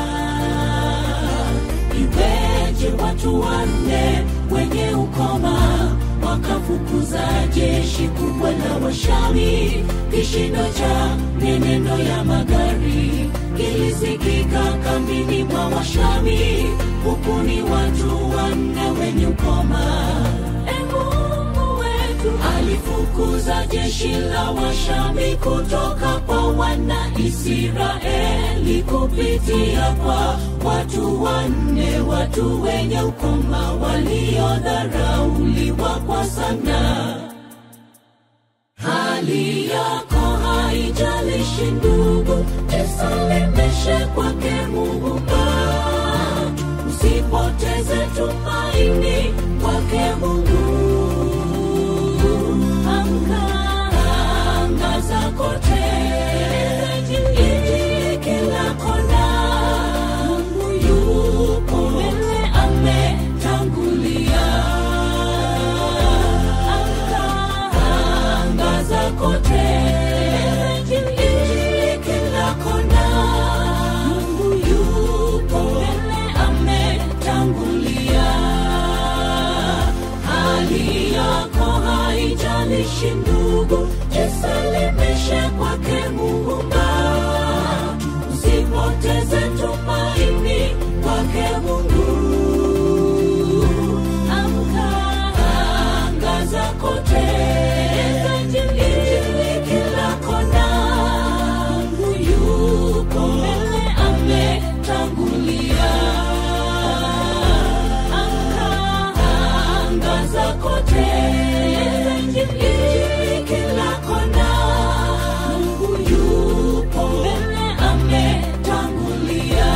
Iweje watu wanne wenye ukoma wakafukuza jeshi kubwa la Washami? Kishindo cha meneno ya magari kilisikika kambini mwa Washami, huku ni watu wanne wenye ukoma. E Mungu wetu alifukuza jeshi la Washami kutoka kwa wana Israeli kupitia kwa watu wanne, watu wenye ukoma waliodharauliwa kwa sana. Hali yako hai haijalishi ndugu jisalimishe kwake muumba usipoteze tumaini kwake mungu amka angaza kote Injili kila kona mungu yupo mbele ametangulia amka angaza kote Injili kila kona mungu yupo mbele ametangulia hali yako haijalishi ndugu jisalimishe kwake muumba usipoteze tumaini kwake mungu amka angaza kote Injili kila kona mungu yupo mbele ametangulia angaza kote Injili kila kona mungu yupo mbele ametangulia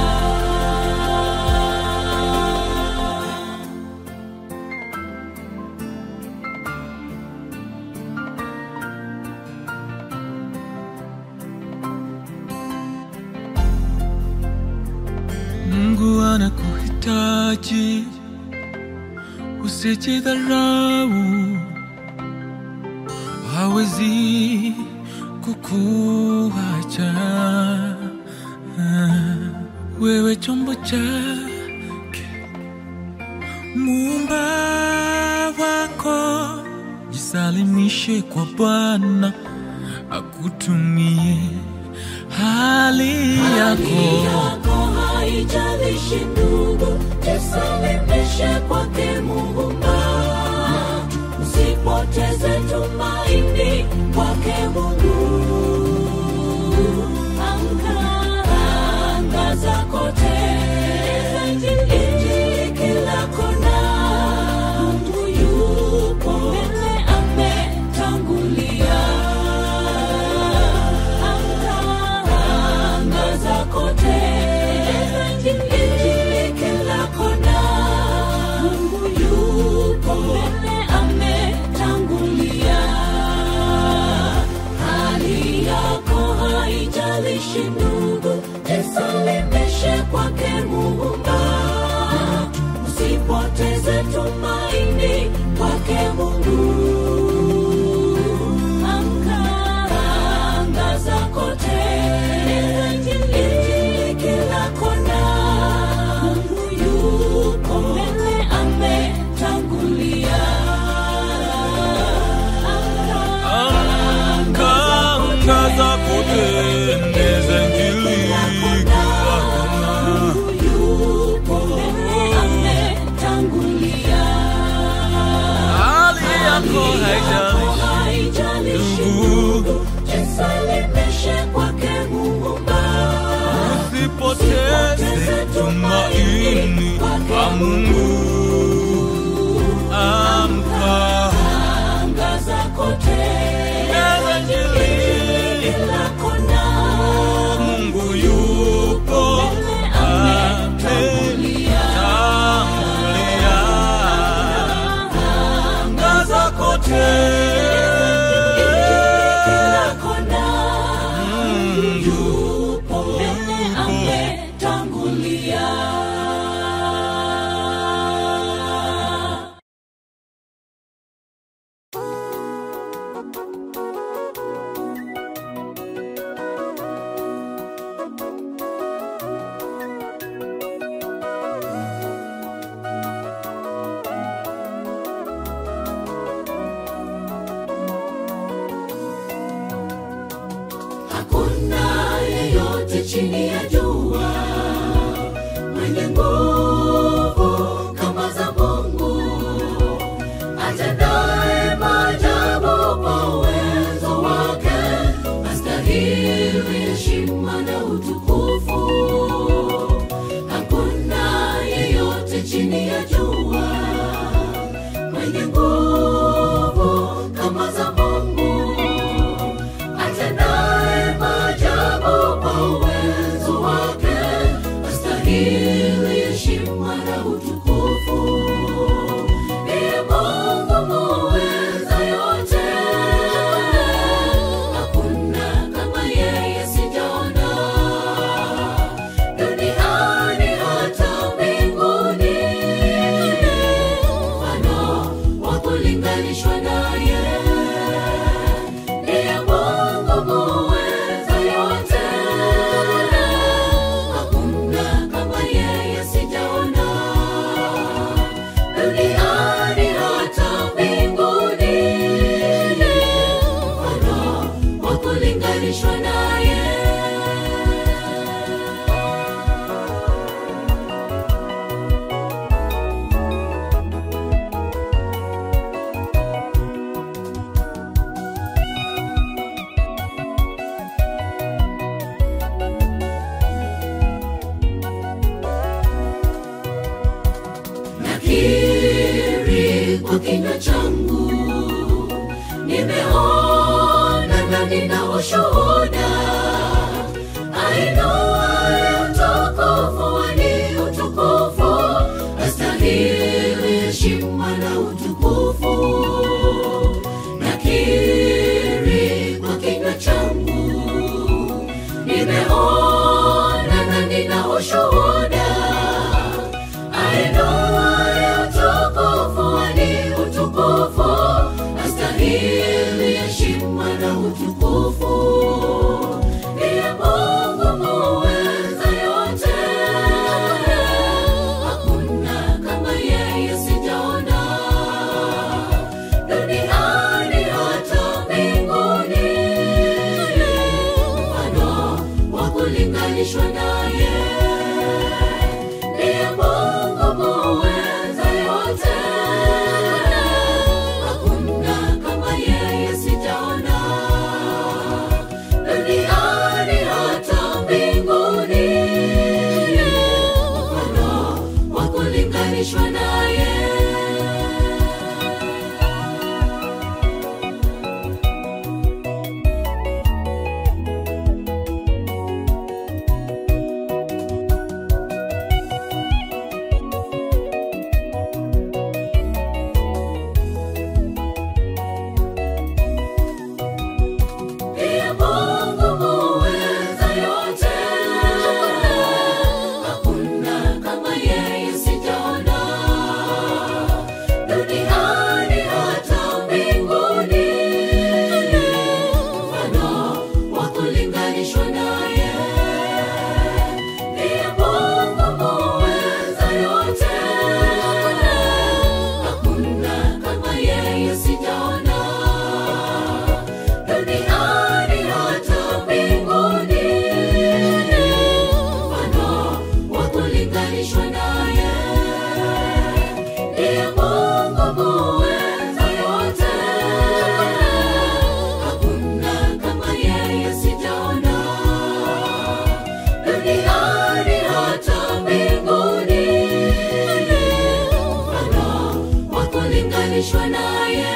Mungu anakuhitaji, usijidharau, hawezi kukuacha. Wewe chombo chake, muumba wako, jisalimishe kwa Bwana akutumie hali yako. yako haijalishi ndugu jisalimishe kwake muumba usipoteze tumaini kwake mungu amka angaza kote Injili kila kona mungu yupo mbele ametangulia angaza kote Injili utukufu. Ndiye Mungu muweza yote, hakuna kama yeye sijaona duniani hata mbinguni, mfano wa kulinganishwa naye. Ndiye Mungu muweza yote, hakuna kama yeye sijaona duniani hata mbinguni, mfano wa kulinganishwa naye. nakiri kwa kinywa changu, nimeona na nina ushuhuda, ainuaye utukufu ni utukufu, astahili heshima na utukufu. Nakiri kwa kinywa changu, nimeona na nina ushuhuda ainuaye utukufu ni utukufu, astahili heshima na utukufu. Ndiye Mungu muweza yote, hakuna kama yeye sijaona duniani hata mbinguni, mfano wa kulinganishwa naye ndiye Mungu muweza yote, hakuna kama yeye sijaona duniani hata mbinguni, mfano wa kulinganishwa naye. Ndiye Mungu muweza yote, hakuna kama yeye sijaona duniani hata mbinguni, mfano wa kulinganishwa naye. Ndiye Mungu muweza yote, hakuna kama yeye sijaona duniani hata mbinguni, mfano wa kulinganishwa naye. Ndiye Mungu muweza yote, hakuna kama yeye sijaona duniani hata mbinguni, mfano wa kulinganishwa naye.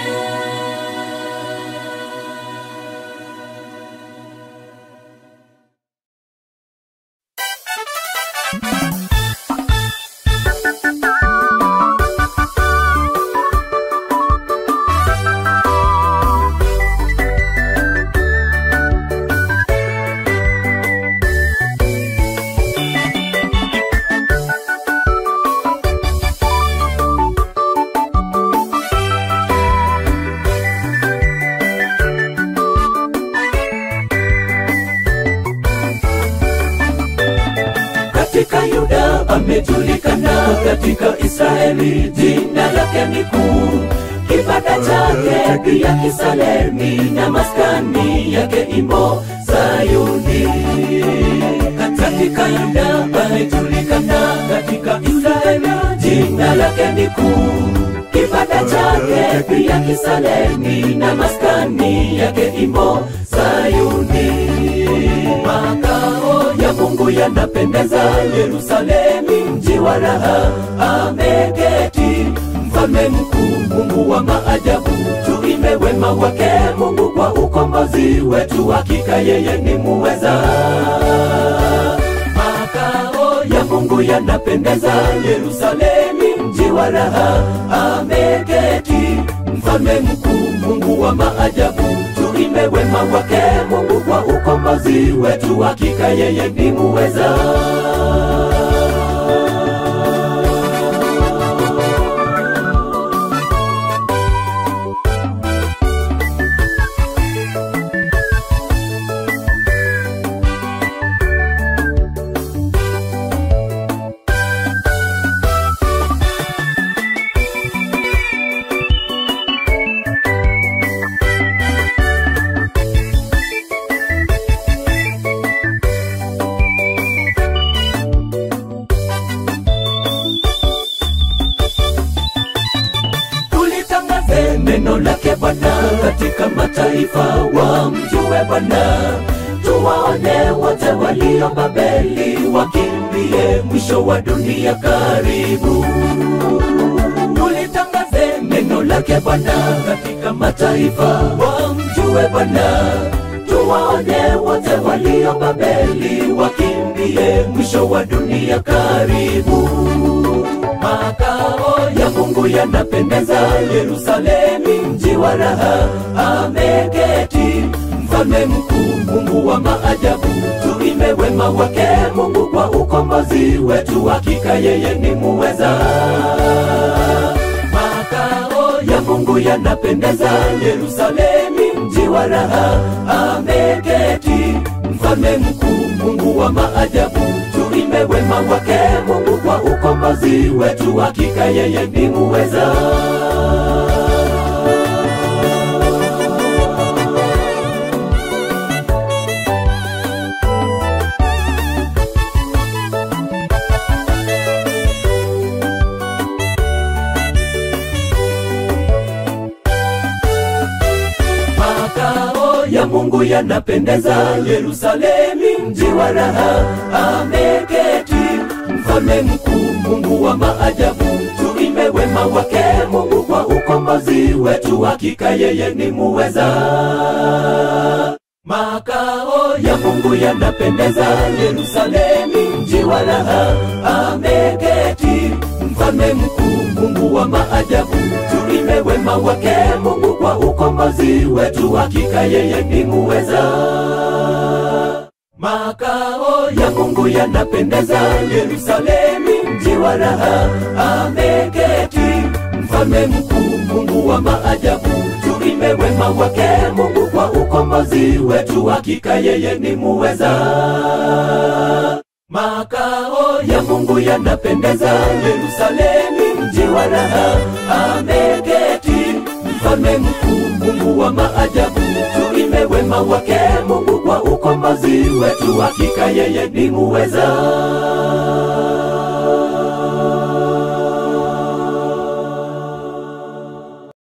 katika Yuda amejulikana, katika Israeli jina lake ni kuu. Kibanda chake pia Kisalemi na maskani yake imo Sayuni. Katika Yuda amejulikana, katika Israeli jina lake ni kuu. Kibanda chake pia Kisalemi na maskani yake imo Sayuni. Makao ya Mungu yanapendeza, Yerusalemi mji wa raha, ameketi mfalme mkuu, Mungu wa maajabu. Tuimbe wema wake Mungu kwa ukombozi wetu, hakika yeye ni muweza. Makao ya Mungu yanapendeza, Yerusalemi wa raha ameketi mfalme mkuu mungu wa maajabu tuime wema wake mungu kwa ukombozi wetu hakika yeye ni muweza tulitangaze neno lake Bwana katika mataifa, wamjue Bwana. Tuwaone wote walio Babeli, wakimbie mwisho wa dunia karibu. Tulitangaze neno lake Bwana katika mataifa, wamjue Bwana. Tuwaone wote walio Babeli, wakimbie mwisho wa dunia karibu makao ya Mungu yanapendeza, Yerusalemi mji wa raha, ameketi mfalme mkuu, Mungu wa maajabu. Tuime wema wake Mungu kwa ukombozi wetu, hakika yeye ni muweza. Makao ya Mungu yanapendeza, Yerusalemi mji wa raha, ameketi mfalme mkuu, Mungu wa maajabu tuime wema wake Mungu kwa ukombozi wetu, hakika yeye ni muweza. makao ya Mungu yanapendeza, Yerusalemi mji wa raha, ameketi mfalme mkuu, Mungu wa maajabu. Tuime wema wake Mungu kwa ukombozi wetu, hakika yeye ni muweza. Makao ya Mungu yanapendeza, Yerusalemi mji wa raha, ameketi mfalme mkuu, Mungu wa maajabu. Tuime wema wake Mungu kwa ukombozi wetu, hakika yeye ni muweza. Makao ya Mungu yanapendeza, Yerusalemi mji wa raha, ameketi mfalme mkuu, Mungu wa maajabu. Tuime wema wake Mungu kwa ukombozi wetu, hakika yeye ni muweza. Makao ya Mungu yanapendeza, Yerusalemi mji wa raha, ameketi mfalme mkuu, Mungu wa maajabu. Tuime wema wake Mungu kwa ukombozi wetu, hakika yeye ni muweza.